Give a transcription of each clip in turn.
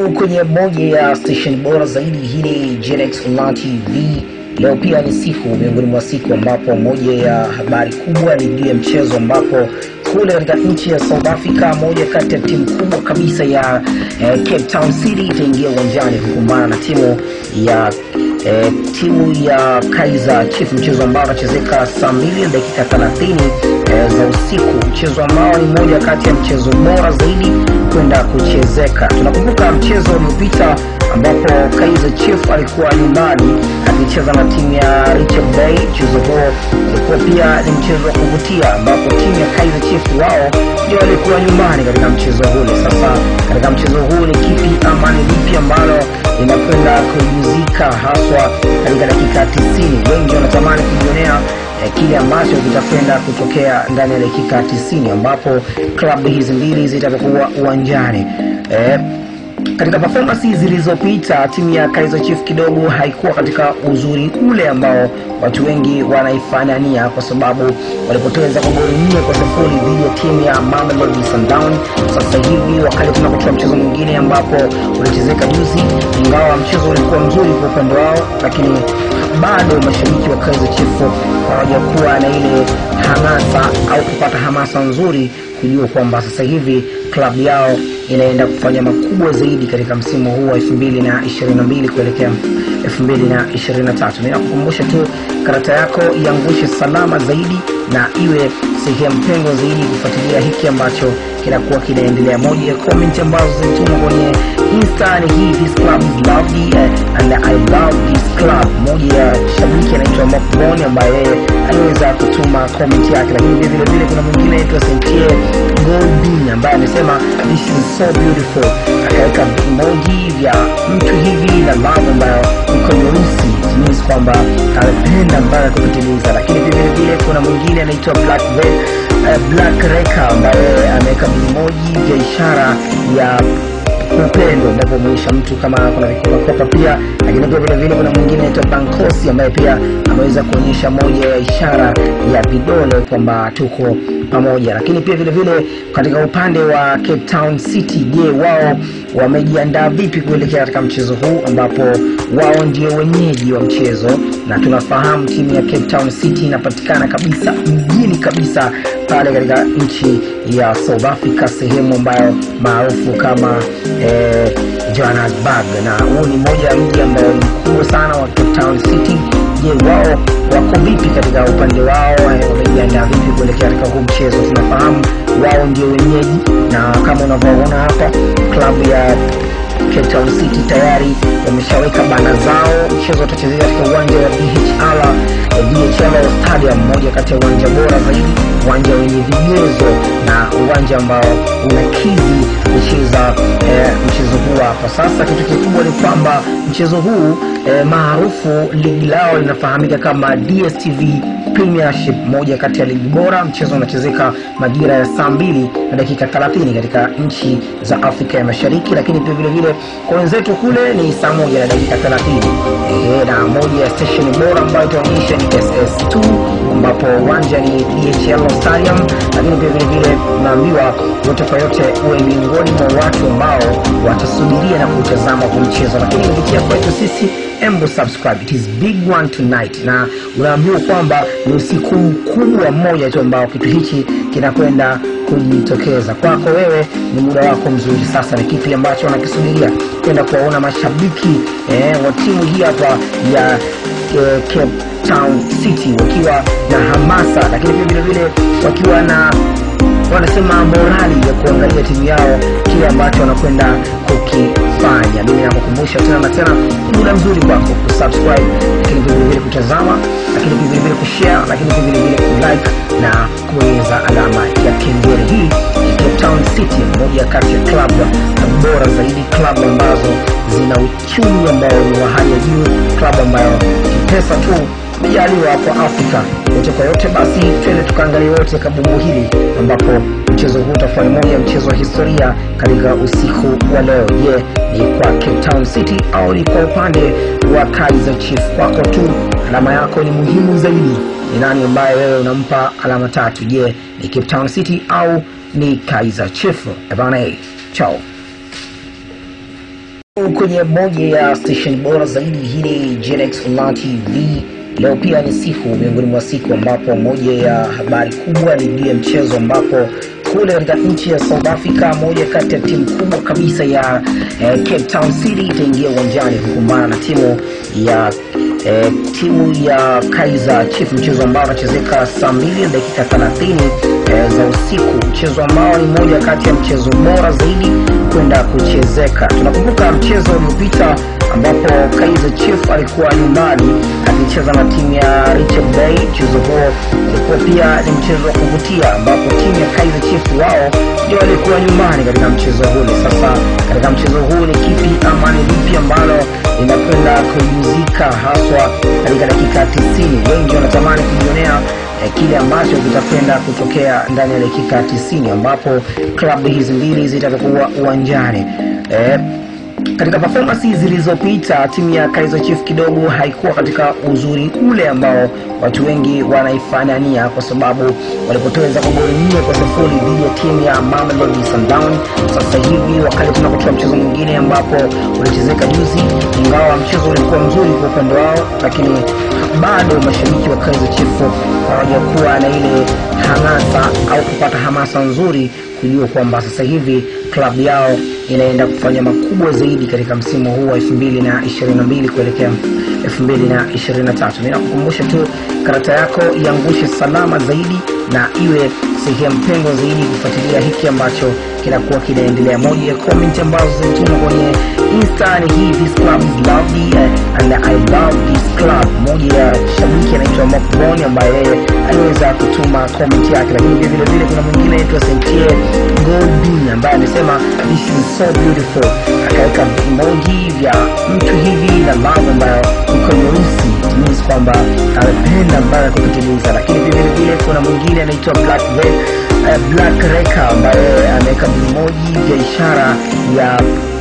Karibu kwenye moja ya station bora zaidi. Hii ni Genex Online TV. Leo pia ni siku miongoni mwa siku ambapo moja ya habari kubwa ni juu ya mchezo ambapo kule katika nchi ya South Africa moja kati ya timu kubwa kabisa ya eh, Cape Town City itaingia uwanjani kukumbana na timu ya eh, timu ya Kaizer Chiefs, mchezo ambao unachezeka saa mbili na dakika 30 eh, za usiku, mchezo ambao ni moja kati ya mchezo bora zaidi kwenda kuchezeka. Tunakumbuka mchezo uliopita ambapo Kaizer Chiefs alikuwa nyumbani akicheza na timu ya Richard Bay. Mchezo huo ulikuwa pia ni mchezo wa kuvutia, ambapo timu ya Kaizer Chiefs wao ndio walikuwa nyumbani katika mchezo ule. Sasa katika mchezo huu ni kipi ama ni lipi ambalo linakwenda kujuzika haswa katika dakika 90? Wengi wanatamani kujionea eh, kile ambacho kitakwenda kutokea ndani ya dakika 90 ambapo klabu hizi mbili zitakuwa uwanjani eh, katika performance zilizopita timu ya Kaizer Chiefs kidogo haikuwa katika uzuri ule ambao watu wengi wanaifanania, kwa sababu walipoteza kwa goli nne kwa sifuri dhidi ya timu ya Mamelodi Sundowns. Sasa hivi wakati tunapotoa mchezo mwingine ambapo ulichezeka juzi, ingawa mchezo ulikuwa mzuri kwa upande wao, lakini bado mashabiki wa Kaizer Chiefs hawajakuwa na ile hamasa au kupata hamasa nzuri kujua kwamba sasa hivi klabu yao inaenda kufanya makubwa zaidi katika msimu huu wa 2022 kuelekea 2023. Ninakukumbusha tu karata yako iangushe salama zaidi na iwe sehemu pengo zaidi kufuatilia hiki ambacho kinakuwa kinaendelea. Moja ya comment ambazo zilitumwa kwenye Insta ni hii, this club is lovely uh, and I love this club. Moja ya shabiki anaitwa Mokboni ambaye yeye aliweza kutuma comment yake, lakini vile vile vile kuna mwingine anaitwa Sentie Goldin ambaye amesema this is so beautiful, akaweka emoji vya mtu hivi na love ambayo iko nyeusi, it means kwamba amependa mpaka kupitiliza. Lakini vile vile vile kuna mwingine anaitwa Black Ve- eh, Black Reka ambaye ameweka emoji vya ishara ya upendo unavyomwisha mtu kama kuna vikopakopa pia, lakini pia vile vile kuna mwingine anaitwa Bankosi ambaye pia ameweza kuonyesha moja ya ishara ya vidole kwamba tuko pamoja. Lakini pia vile vile katika upande wa Cape Town City, je, wao wamejiandaa vipi kuelekea katika mchezo huu ambapo wao ndio wenyeji wa mchezo, na tunafahamu timu ya Cape Town City inapatikana kabisa mjini kabisa pale katika nchi ya South Africa, sehemu ambayo maarufu kama eh, Johannesburg, na huu ni moja ya mji ambao ni mkubwa sana wa Cape Town City. Je, wao wako vipi katika upande wao? eh, Wamejiandaa vipi kuelekea katika huu mchezo? Tunafahamu wao ndio wenyeji, na kama unavyoona hapa klabu ya Cape Town City tayari wameshaweka bana zao. Mchezo utachezeka katika uwanja wa DHL eh, DHL Stadium, moja kati ya uwanja bora zaidi, uwanja wenye vigezo na uwanja ambao unakidhi kucheza eh, mchezo huu hapa. Sasa kitu kikubwa ni kwamba mchezo huu eh, maarufu ligi lao linafahamika kama DStv Premiership, moja kati ya ligi bora. Mchezo unachezeka majira ya saa mbili na dakika 30 katika nchi za Afrika ya Mashariki, lakini pia vile vile kwa wenzetu kule ni saa moja na dakika 30. Ehe, na moja ya station bora ambayo itaonyesha ni SS2 ambapo uwanja ni DHL Stadium, lakini pia vile vile unaambiwa yote kwa yote uwe miongoni mwa watu ambao watasubiria na kutazama kwa mchezo, lakini kupitia kwetu sisi embo subscribe it is big one tonight, na unaambiwa kwamba ni usiku mkubwa mmoja tu ambao kitu hichi kinakwenda kujitokeza kwako wewe. Ni muda wako mzuri sasa. Ni kipi ambacho wanakisubiria kwenda kuwaona mashabiki eh, wa timu hii hapa ya eh, Cape Town City wakiwa na hamasa, lakini pia vile vile wakiwa na wanasema morali ya kuangalia timu yao kile ambacho wanakwenda kukifanya. Mimi nakukumbusha tena na tena, ni muda mzuri kwako kusubscribe, lakini pia vilevile kutazama, lakini pia vilevile kushare, lakini pia vilevile kulike na kubonyeza alama ya kengele. Hii ni Cape Town City, moja kati ya klabu bora zaidi, klabu ambazo zina uchumi ambao ni wa hali ya juu, klabu ambayo pesa tu mjaliwa kwa Afrika yote kwa yote. Basi twende tukaangalia wote kabumbu hili, ambapo mchezo huu utakuwa ni moja ya mchezo wa historia katika usiku wa leo. Je, ni kwa Cape Town City au ni kwa upande wa Kaizer Chiefs? Kwako tu alama yako ni muhimu zaidi. Ni nani ambaye wewe unampa alama tatu? Je, ni Cape Town City au ni Kaizer Chiefs? Ebana, chao. kwenye moja ya station bora zaidi hii ni Genex Online TV. Leo pia ni siku miongoni mwa siku ambapo moja ya habari kubwa ni juu ya mchezo ambapo kule katika nchi ya South Africa moja kati ya timu kubwa kabisa ya eh, Cape Town City itaingia uwanjani kukumbana na timu ya eh, timu ya Kaizer Chiefs, mchezo ambao unachezeka saa mbili na dakika 30 eh, za usiku, mchezo ambao ni moja kati ya mchezo bora zaidi kwenda kuchezeka. Tunakumbuka mchezo uliopita ambapo Kaizer Chiefs alikuwa nyumbani akicheza na timu ya Richard Bay. Mchezo huo ulikuwa pia ni mchezo wa kuvutia, ambapo timu ya Kaizer Chiefs wao ndio walikuwa nyumbani katika mchezo ule. Sasa katika mchezo huu ni kipi ama ni lipi ambalo linakwenda kujuzika haswa katika dakika 90? Wengi wanatamani kujionea eh, kile ambacho kitakwenda kutokea ndani ya dakika 90 ambapo klabu hizi mbili zitakuwa uwanjani eh, katika performance zilizopita timu ya Kaizer Chiefs kidogo haikuwa katika uzuri ule ambao watu wengi wanaifanania, kwa sababu walipoteza kwa goli nne kwa sifuri dhidi ya timu ya Mamelodi Sundowns. Sasa hivi wakati tunapotoa mchezo mwingine ambapo ulichezeka juzi, ingawa mchezo ulikuwa mzuri kwa upande wao, lakini bado mashabiki wa Kaizer Chiefs hawajakuwa na ile hamasa au kupata hamasa nzuri kujua kwamba sasa hivi klabu yao inaenda kufanya makubwa zaidi katika msimu huu wa 2022 kuelekea 2023. Ninakukumbusha tu karata yako iangushe salama zaidi na iwe sehemu pendwa zaidi kufuatilia hiki ambacho kinakuwa kinaendelea. Moja ya comment ambazo zilitumwa kwenye Insta ni hii, this club is lovely uh, and I love this club. Moja ya shabiki anaitwa Mokboni ambaye yeye aliweza kutuma comment yake, lakini pia vile vile kuna mwingine anaitwa Sentie Goldin ambaye amesema this is so beautiful, akaweka emoji vya mtu hivi na love ambayo iko nyeusi, it means kwamba amependa ambayo kukitimiza. Lakini pia vile vile kuna mwingine anaitwa Black Red, uh, Black Reka ambaye ameweka emoji vya ishara ya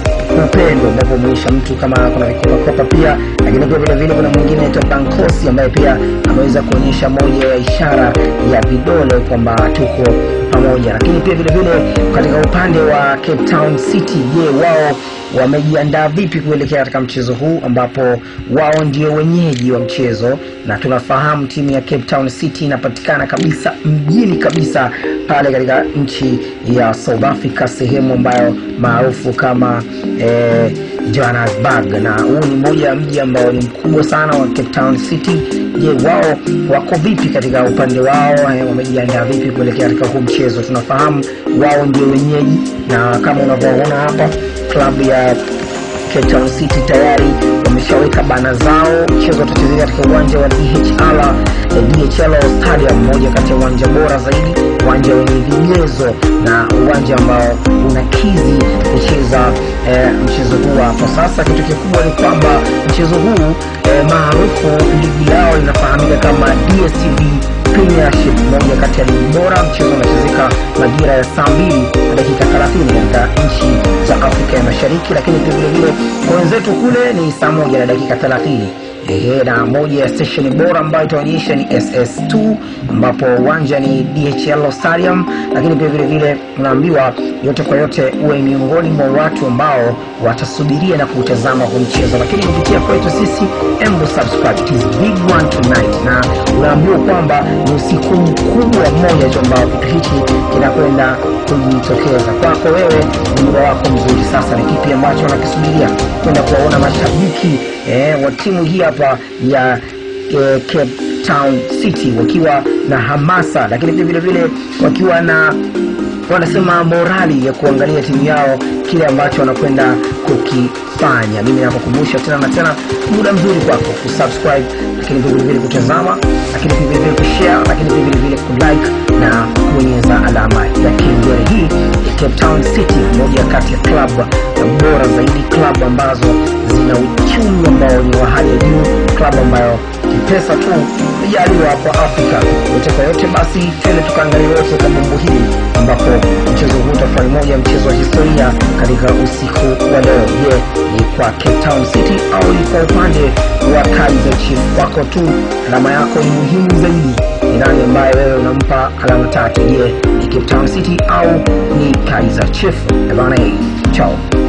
upendo ambapo umeisha mtu kama kuna vikopakopa pia, lakini pia vile vile kuna mwingine anaitwa Bankosi ambaye pia ameweza kuonyesha moja ya ishara ya vidole kwamba tuko pamoja. Lakini pia vile vile katika upande wa Cape Town City, je, wao wamejiandaa vipi kuelekea katika mchezo huu ambapo wao ndio wenyeji wa mchezo, na tunafahamu timu ya Cape Town City inapatikana kabisa mjini kabisa pale katika nchi ya South Africa, sehemu ambayo maarufu kama eh, Johannesburg, na huu ni moja ya mji ambao ni mkubwa sana wa Cape Town City. Je, wao wako vipi katika upande wao? Eh, wamejiandaa vipi kuelekea katika huu mchezo? Tunafahamu wao ndio wenyeji, na kama unavyoona hapa klabu ya Cape Town City tayari wameshaweka bana zao. Mchezo utachezeka katika uwanja wa DHL, eh, DHL Stadium, moja kati ya uwanja bora zaidi, uwanja wenye vigezo na uwanja ambao unakizi kucheza eh, mchezo huu hapo. Sasa kitu kikubwa ni kwamba mchezo huu eh, maarufu ligi yao inafahamika kama DStv Premiership, moja kati ya ligi bora. Mchezo unachezeka majira ya saa mbili na dakika 30 katika nchi za Afrika ya Mashariki, lakini pia vile vile kwa wenzetu kule ni saa moja na dakika 30. Ehe, na moja ya station bora ambayo itaonyesha ni SS2 ambapo uwanja ni DHL Stadium, lakini pia vile vile unaambiwa yote kwa yote uwe miongoni mwa watu ambao watasubiria na kuutazama huu mchezo, lakini kupitia kwetu sisi embo subscribe, it is big one tonight, na unaambiwa kwamba ni usiku mkubwa mmoja tu ambao kitu hichi kinakwenda kujitokeza kwako wewe. Ni muda wako mzuri sasa, ni kipi ambacho unakisubiria kwenda kuwaona mashabiki eh, wa timu hii hapa ya eh, Cape Town City wakiwa na hamasa, lakini pia vile vile wakiwa na wanasema morali ya kuangalia timu yao kile ambacho wanakwenda kukifanya. Mimi nakukumbusha tena na tena, muda mzuri kwako kusubscribe, lakini pia vile vile kutazama, lakini pia vile vile kushare, lakini pia vile vile kulike na kubonyeza alama ya kengele. Hii ya Cape Town City, moja kati ya klabu bora zaidi, klabu ambazo zina uchumi ambao ni wa hali ya juu, klabu ambayo kipesa tu ijaliwa kwa Afrika yote kwa yote. Basi twende tukaangalia wote kabumbu hili ambapo mchezo huu utafanya moja ya mchezo wa historia katika usiku wa leo. Je, ni kwa Cape Town City au ni kwa upande wa Kaizer Chiefs? Wako tu alama yako ni muhimu zaidi. Ni nani ambaye wewe unampa alama tatu? Je, ni Cape Town City au ni Kaizer Chiefs? Ebana, chao.